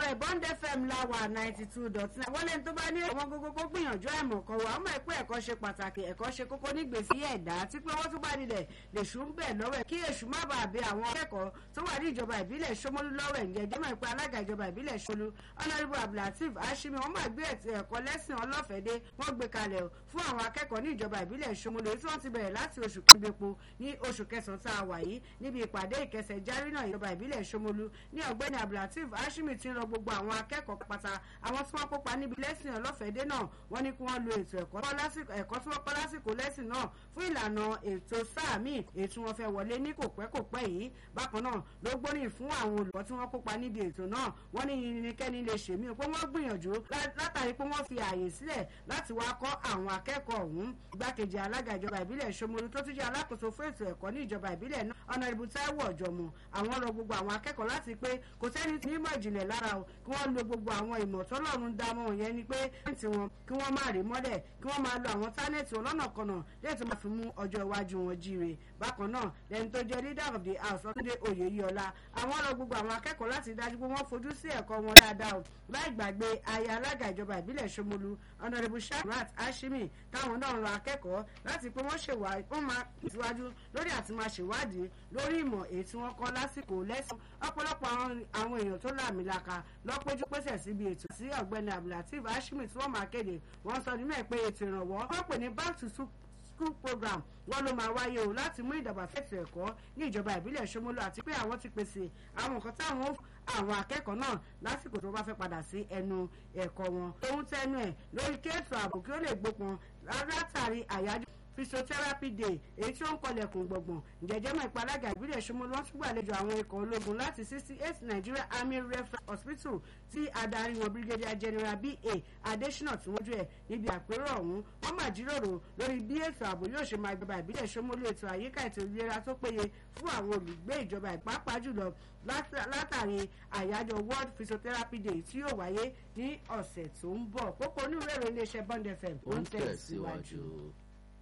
ẹ̀ bond fm láwà ninety two dot nine wọ́n lẹ́ni tó bá ní ọmọ gbogbo kó gbìyànjú àìmọ̀ kan wà ọmọ ẹ̀pẹ́ ẹ̀kọ́ ṣe pàtàkì ẹ̀kọ́ ṣe kókó nígbèsí ẹ̀dá tí pé wọ́n tún bá nílẹ̀ lèṣù ń bẹ̀ lọ́wọ́ ẹ̀ kí èṣù má bàa bẹ àwọn akẹ́kọ̀ọ́ tó wà ní ìjọba ìbílẹ̀ Ṣómólú lọ́wọ́ ẹ̀ ǹjẹ́ jẹ́mọ̀ ìpè alága ìjọba ìbílẹ̀ Ṣómólú ọ̀nàdìbò abdulateef ashimi wọ́n máa gbé ẹ̀kọ́ lẹ́sìn ọlọ́fẹ̀dé wọ́n gbé kalẹ̀ fún àwọn akẹ́kọ̀ọ́ ní ìjọba ìbílẹ̀ Ṣómólú tí wọ́n ti bẹ̀rẹ̀ láti oṣù kẹgbẹ́po ní oṣù kẹsàn-án tá a wà yìí níbi ìpàdé ìkẹsẹ̀ járí náà ìjọba ìbílẹ̀ Ṣómólú ní ọ̀gbẹ́ni abdulateef ashimi ti ń rọ gbogbo àwọn akẹ́kọ̀ọ́ pátá àwọn tí wọ́n kópa níbi lẹ́sìn ọlọ́fẹ̀dé náà wọ́n ní kí wọ́n lo ètò ẹ̀kọ́ tí wọ́n kọ́ lásìkò lẹ́sìn náà fún ìlànà ètò sáà míì ètò wọn fẹ́ wọlé ní kò pẹ́ kò pẹ́ yìí bákan náà ló gbóríyìn fún àwọn olùkọ́ tí wọ́n kópa níbi ètò náà wọ́n ní yìnyínkẹ́ni lè ṣèmí pé wọ́n gbìyànjú látàrí pé wọ́n fi ààyè sílẹ̀ láti wá kọ́ àwọn akẹ́kọ̀ọ́ ọ̀hún igbákejì alága ìjọba ìbílẹ̀ Ṣómólú tó tún jẹ́ alákòóso fún ètò ẹ̀kọ́ ní ìjọba ìbílẹ̀ náà Honorable Táíwò Ọ̀jọ̀mọ̀ àwọn rọ gbogbo àwọn akẹ́kọ̀ọ́ láti pé kò sẹ́ni tí nímọ̀ ìjìnlẹ̀ lára o kí wọ́n lo gbogbo àwọn ìmọ̀ tọ́lọ́run dámọ̀ yẹn ni pé tí wọn kí wọ́n má rí mọ́lẹ̀ kí wọ́n máa lo àwọn tánẹ́ẹ̀tì ọlọ́nàkọnà lẹ́yìn tó máa fi mú ọjọ́ iwájú wọn jíire bákan náà lẹ́ni tó jẹ́ leader of the house ọ̀túndé oyèyíọlá àwọn ọ̀rọ̀ gbogbo àwọn akẹ́kọ̀ọ́ láti dájú pé wọ́n fojú sí ẹ̀kọ́ wọn dáadáa o láì gbàgbé aya alága ìjọba ìbílẹ̀ Ṣómólú honourable sharat hashimi táwọn náà rọ akẹ́kọ̀ọ́ láti pé wọ́n ṣèwádìí wọ́n máa tẹ̀síwájú lórí àti máa ṣèwádìí lórí ìmọ̀ èyí tí wọ́n kọ́ lásìkò lẹ́sìn ọ̀pọ̀lọpọ̀ àwọn èèyàn tó làmìlaka lọ́pẹ́jú pèsè síbi ètò sí ọ̀gbẹ́ni abdulateef hashimi tí wọ́n máa kéde wọ́n sọ nínú ẹ̀ pé ètò ìrànwọ́ wọ́n pè ní back to school program wọn ló máa wáyé o láti mú ìdàgbàsókè ẹ̀kọ́ ní ìjọba ìbílẹ̀ Ṣómólú àti pé àwọn ti pèsè àwọn nǹkan táwọn àwọn akẹ́kọ̀ọ́ náà lásìkò tó bá fẹ́ padà sí ẹnu ẹ̀kọ́ wọn. ohun tẹnu ẹ̀ lórí kéètò ààbò kí ó lè gbópọn látàrí àyájọ́ physiotherapy day èyí tí ó ń kọlẹ̀kùn gbọ̀ngbọ̀n ìjẹ́jẹ́ mọ̀ ìpalága ìbílẹ̀ Ṣómólú wọ́n tún gbàlejò àwọn ikọ̀ ológun láti sixty eight Nigeria Army Referral Hospital tí adarí wọn Brigadier General B.A. Adesina tí wọ́n jù ẹ̀ níbi àpérò ọ̀hún wọ́n máa jíròrò lórí bí ètò ààbò yóò ṣe máa gbọba ìbílẹ̀ Ṣómólú ètò àyíká ètò ìlera tó péye fún àwọn olùgbé ìjọba ìpápá jùlọ látàrí àyájọ́ World Physiotherapy Day tí yóò wáyé ní ọ̀sẹ̀ tó ń bọ̀ pópó onírúurú iléeṣẹ́ Bond FM ó ń tẹ̀síwájú.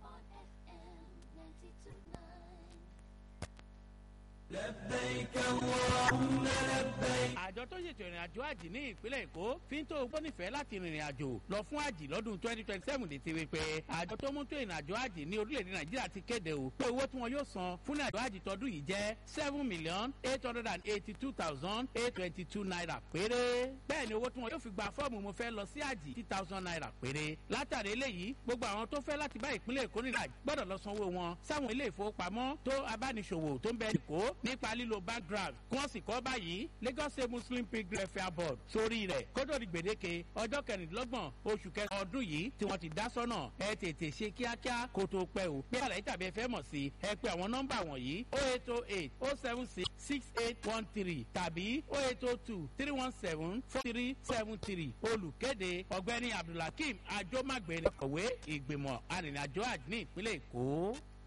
àjọ tó ṣètò ìrìn àjò àjì ní ìpínlẹ̀ èkó fi ń tó ogbó nífẹ̀ẹ́ láti rìnrìn àjò lọ fún àjì lọ́dún twenty twenty seven létí wípé àjọ tó mú tó ìrìn àjò àjì ní orílẹ̀-èdè nàìjíríà ti kéde o pé owó tí wọn yóò san fún àjò àjì tọdún yìí jẹ́ seven million eight hundred and eighty two thousand eight twenty two naira péré bẹ́ẹ̀ ni owó tí wọn yóò fi gba fọ́ọ̀mù mo fẹ́ lọ sí àjì two thousand naira péré látàrí eléyìí gbogbo àwọn tó fẹ́ láti bá ìpínlẹ̀ èkó nílà gbọ́dọ̀ lọ sanwó wọn sáwọn ilé ìfowópamọ́ tó abániṣòwò tó ń bẹ èkó nípa lílo background kí wọ́n sì kọ́ báyìí Lagos State Muslim Pilgrim Welfare Board sórí rẹ̀ kódò di gbèdéke ọjọ́ kẹrìndínlọ́gbọ̀n oṣù kẹsàn-án ọdún yìí tí wọ́n ti dá sọ́nà ẹ tètè ṣe kíákíá kó tó pẹ́ o bí àlàyé tàbí ẹ fẹ́ mọ̀ sí ẹ pé àwọn nọ́mbà wọ̀nyí o eight o eight o seven six six eight one three tàbí o eight o two three one seven four three seven three olùkéde ọ̀gbẹ́ni Abdulhakeem Ajomagbeni kọ̀wé ìgbìmọ̀ arìnrìnàjò àjò ní ìpínlẹ̀ Èkó.